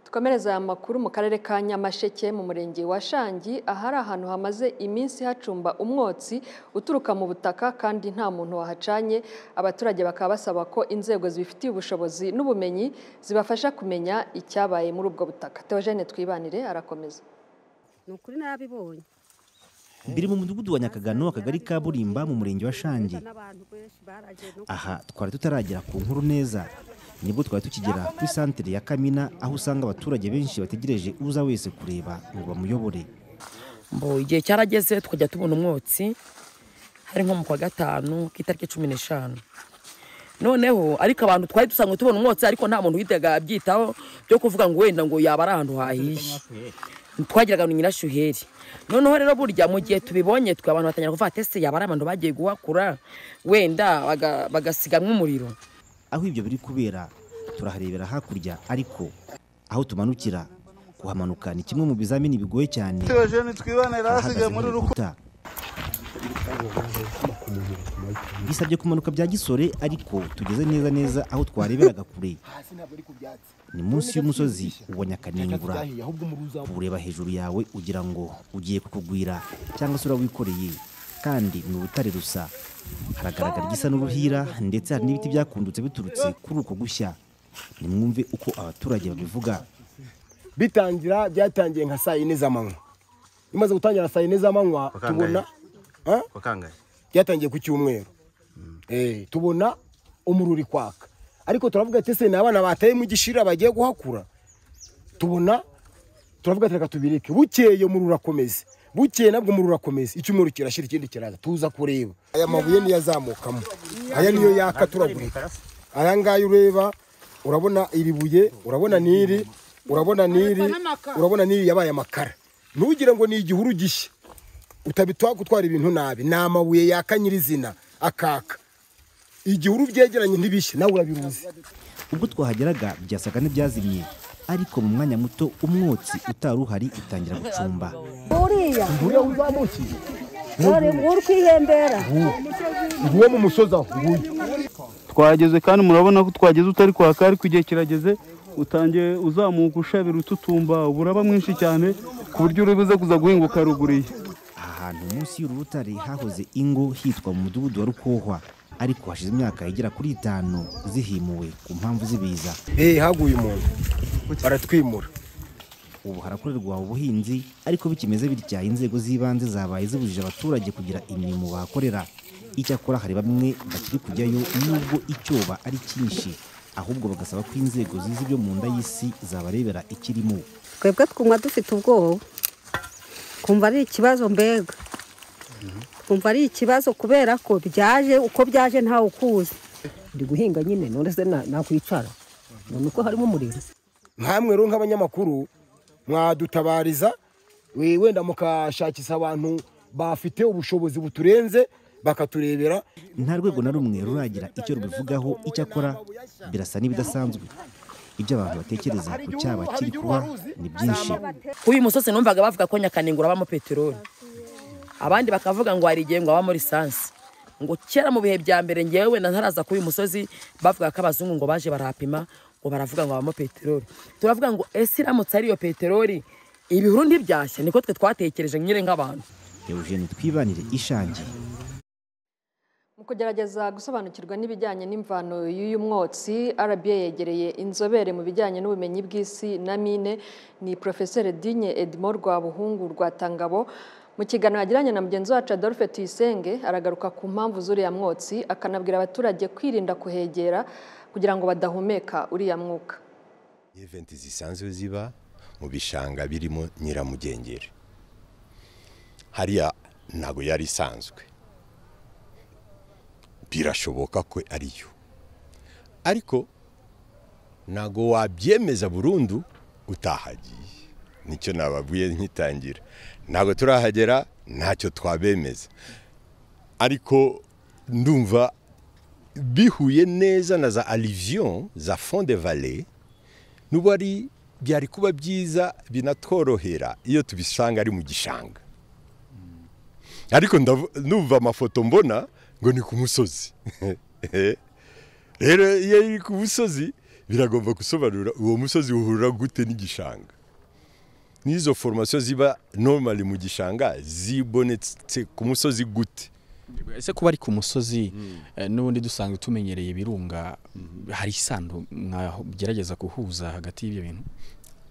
dukomereze aya makuru mu karere ka nyamasheke mu murenge wa shangi ahari ahantu hamaze iminsi hacumba umwotsi uturuka mu butaka kandi nta muntu wahacanye abaturage bakaba basaba ko inzego zibifitiye ubushobozi n'ubumenyi zibafasha kumenya icyabaye muri ubwo butaka teogene twibanire arakomeza ni ukuri nabibonye biri mu mudugudu wa nyakagano akagari ka burimba mu murenge wa shangi n'abantu benshi baragiye no aha twari tutaragera ku nkuru neza nibwo twari tukigera kuri santere ya kamina aho usanga abaturage benshi bategereje uza wese kureba ngo bamuyobore mbo igihe cyarageze tukajya tubona umwotsi hari nko mu kwa gatanu k'itariki cumi n'eshanu noneho ariko abantu twari dusanzwe tubona umwotsi ariko nta muntu witaga abyitaho byo kuvuga ngo wenda ngo yaba ari ahantu hahiye twagiraga ngo ni nyirashyuheri noneho rero burya mu gihe tubibonye twe abantu batangira kuvuga ati ese yaba ari abantu bagiye guhakura wenda baga- bagasigamwa umuriro aho ibyo biri kubera turaharebera hakurya ariko aho tumanukira kuhamanuka ni kimwe mu bizamini bigoye cyane teogene twibanire ahagaze hasigaye mu muri rukuta rukuta bisabye kumanuka bya gisore ariko tugeze neza neza aho twareberaga kure ni munsi y'umusozi wa nyakaningura kuwureba hejuru yawe ugira ngo ugiye kukugwira cyangwa se urawikoreye kandi ni urutare rusa haragaragara igisa n'uruhira ndetse hari n'ibiti byakundutse biturutse kuri uko gushya nimwumve uko abaturage babivuga bitangira byatangiye nka saa yine z'amanywa bimaze gutangira saa yine z'amanywa Wakangaye. tubona Ah? Kwa kangahe byatangiye ku cyumweru Eh, tubona umuriro uri kwaka ariko turavuga ati ese ni abana bataye mu gishira bagiye guhakura tubona turavuga ati reka tubireke bukeye umuriro urakomeza bukeye nabwo umuriro urakomeza icyumweru kirashira ikindi kiraza tuza kureba aya mabuye niyo azamukamo aya niyo yaka turagurika aya ngaya ureba urabona iri buye urabona n'iri urabona n'iri urabona n'iri yabaye amakara ntugire ngo ni igihuru gishya utabitwa gutwara ibintu nabi ni amabuye yaka nyirizina akaka igihuru byegeranye ntibishye nawe urabiruzi ubwo twahageraga byasaga n'ibyazimye ariko mu mwanya muto umwotsi utari uhari utangira gucumba uriya uriya uzamukiye uri uri kwihembera nguwo mu musozi aho nguyu twahageze kandi murabona ko twageze utari kwaka ariko igihe kirageze utangiye uzamuka ushabira ututumba uburaba mwinshi cyane ku buryo uri buze kuza guhinguka ruguriye aha hantu munsi y'uru rutare hahoze ingo hitwa mu mudugudu wa rukohwa ariko hashize imyaka igera kuri itanu zihimuwe ku mpamvu z'ibiza eee haguye umuntu baratwimura ubu harakorerwa ubuhinzi ariko bikimeze bitya inzego z'ibanze zabaye zibujije abaturage kugira imirimo bahakorera icyakora hari bamwe bakiri kujyayo nubwo icyoba ari cyinshi ahubwo bagasaba ko inzego zizi ibyo mu nda y'isi zabarebera ikirimo twebwe twumva dufite ubwoba twumva ari ikibazo mbega twumva ari ikibazo kubera ko byaje uko byaje ntawe ukuzi ndi guhinga nyine none se na- nakwicara none uko harimo umuriro nkamwe rero nk'abanyamakuru mwadutabariza we- wenda mukashakisha abantu bafite ubushobozi buturenze bakaturebera nta rwego na rumwe ruragira icyo rubivugaho icyakora birasa n'ibidasanzwe ibyo abantu batekereza ku cyaba kiri kuba ni byinshi kuri uyu musozi numvaga bavuga ko nyakaningura habamo peteroli abandi bakavuga ngo hari igihe ngo habamo lisansi ngo kera mu bihe bya mbere ngewe wenda ntaraza kuri uyu musozi bavuga ko abazungu ngo baje barahapima ngo baravuga ngo habamo peteroli turavuga ngo ese iramutse ari iyo peteroli ibihuru ntibyashya niko twe twatekereje nyine nk'abantu eugene twibanire ishangi Mu kugerageza gusobanukirwa n'ibijyanye n'imvano y'uyu mwotsi RBA yegereye inzobere mu bijyanye n'ubumenyi bw'isi na mine ni Profeseri Digne Edmond Rwabuhungu Rwatangabo mu kiganiro yagiranye na mugenzi wacu Adolphe Tuyisenge aragaruka ku mpamvu z'uriya mwotsi akanabwira abaturage kwirinda kuhegera kugira ngo badahumeka uriya mwuka eventi zisanzwe ziba mu bishanga birimo nyiramugengeri hariya ntabwo yari isanzwe birashoboka ko ariyo ariko ntabwo wabyemeza burundu utahagiye nicyo nababwiye nkitangira ntabwo turahagera ntacyo twabemeza ariko ndumva bihuye neza na za alivion za fond de valet n'ubu ari byari kuba byiza binatworohera iyo tubisanga ari mu gishanga ariko ndavu- numva amafoto mbona ngo ni ku musozi rero iyo iri ku musozi biragomba gusobanura uwo musozi uhura gute n'igishanga n'izo foromasiyo ziba normali mu gishanga zibonetse ku musozi gute ese kuba ari ku musozi eh, n'ubundi dusanzwe tumenyereye ibirunga hari isano mwagerageza guhuza hagati y'ibyo bintu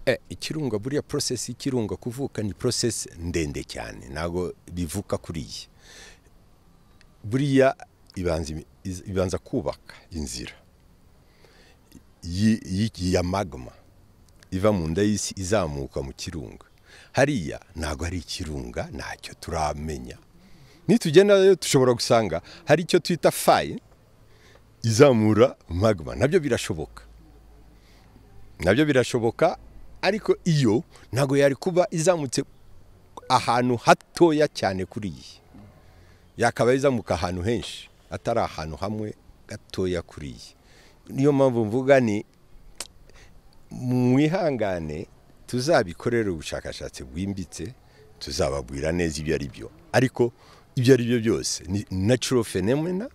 Eh, ikirunga buriya porosesi y'ikirunga kuvuka ni porosesi ndende cyane ntabwo bivuka kuriya buriya ibanza imi- iz- ibanza kubaka inzira yi- yi- ya magma iva mu nda y'isi izamuka mu kirunga hariya ntabwo hari ikirunga ntacyo turamenya nitugendayo dushobora gusanga hari icyo twita fayi izamura magma nabyo birashoboka nabyo birashoboka ariko iyo ntabwo yari kuba izamutse ahantu hatoya cyane kuri iyi yakabaye izamuka ahantu henshi atari ahantu hamwe gatoya kuri iyi niyo mpamvu mvuga ni mwihangane tuzabikorere ubushakashatsi bwimbitse tuzababwira neza ibyo ari byo ariko ibyo ari byo byose ni natural phenomena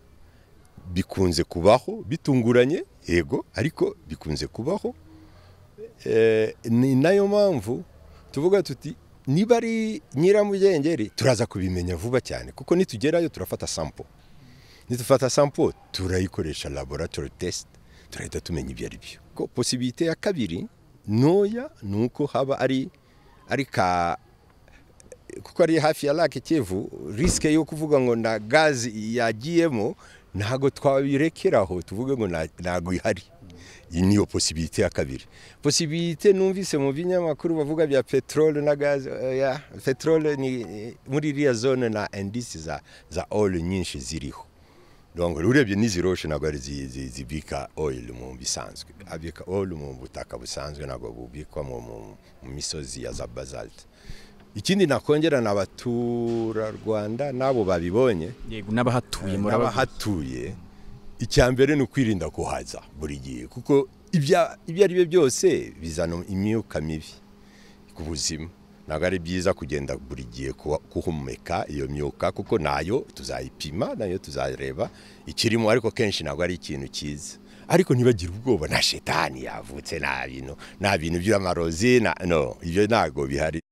bikunze kubaho bitunguranye yego ariko bikunze kubaho Eh, ni nayo mpamvu tuvuga tuti niba ari nyiramugengeri turaza kubimenya vuba cyane kuko nitugerayo turafata sampo nitufata sampo turayikoresha laboratory test turahita tumenya ibyo ari byo ko posibite ya kabiri ntoya ni uko haba ari ari ka kuko ari hafi ya lake kivu risike yo kuvuga ngo na gazi yagiyemo ntago twabirekeraho tuvuge ngo nta- ntago ihari iyi niyo posibite ya kabiri posibite numvise mu binyamakuru bavuga bya peteroli na gazi ya peteroli ni eh, muri iriya zone na indisi za za oil nyinshi ziriho donc urebye n'izi roche ntabwo ari zi- zi- zibika oil mu bisanzwe abika oil mu butaka busanzwe ntabwo bubikwa mu mu- mu misozi ya za basalt ikindi nakongera ni abaturarwanda n'abo babibonye yego n'abahatuye muraba n'abahatuye icya mbere ni ukwirinda kuhaza buri gihe kuko ibya- ibyo ari byo byose bizana imyuka mibi ku buzima ntabwo ari byiza kugenda buri gihe kuwa- kuhumeka iyo myuka kuko nayo tuzayipima nayo tuzareba ikirimo ariko kenshi ntabwo ari ikintu cyiza ariko ntibagire ubwoba na shetani yavutse nta bintu nta bintu by'amarozi na- no ibyo ntabwo bihari